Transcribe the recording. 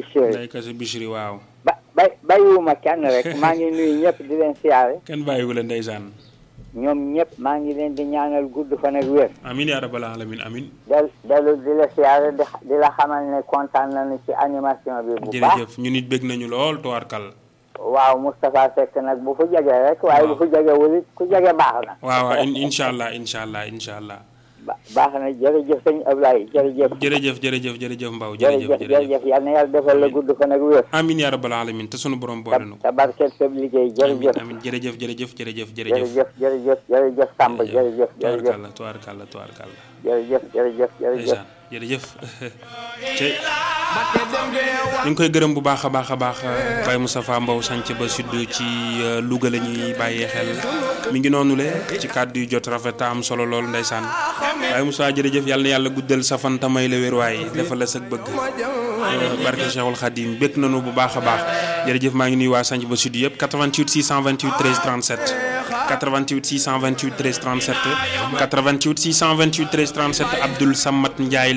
Bichri Ndeye Kase Bichri waaw ba bay bàyyiwuma kenn rek maa ngi nuyu ñëpp di leen siyaare kenn bàyyiwu la ndeysaan ñoom ñëpp maa ngi leen di ñaanal gudd fan ak wér amin yaa rabbal alamin amin del dellu di la siyaare di di la xamal ne kontaan nañu ci animation bi bu baax jërëjëf ñu nit bég nañu lool tuwaarkal waaw Moustapha Seck nag bu fu jege rek waaye bu fu jege wulit ku jege baax na waaw waaw in- incha allah incha allah incha allah ba- baax na jërëjëf sëñ Ablaye jërëjëf jërëjëf jërëjëf jërëjëf Mbaw jërëjëf jërëjëf jërëjëf jërëjëf yal na yàlla defal la gudd fan ak wér amin yaa rabbal alamin te sunu borom boole nu ko te barkeel sa liggéey amin jërëjëf amin jërëjëf jërëjëf jërëjëf jërëjëf jërëjëf jërëjëf jërëjëf Samb jërëjëf jërëjëf tubaarkàlla tubaarkàlla tubaarkàlla jërëjëf jërëjëf jërëjëf ndeysaan jërëjëf ci ñu ngi koy gërëm bu baax a baax a baax Baye Moustapha Mbow sanc ba sud ci euh, Louga la ñuy bàyyee xel mi ngi noonu le ci kàddu yu jot rafet te am solo lool ndeysaan Baye Moustapha jërëjëf yàlla na yàlla guddal sa fan te may la wér waaye defal la sag bëgg Euh, barke Cheikhul Khadim békk nañu bu baax a baax jërëjëf maa ngi nuyu waa sanc ba sud yëpp 88 628 13 37 88 628 13 37 88 628 13 37 Abdoul Samat Ndiaye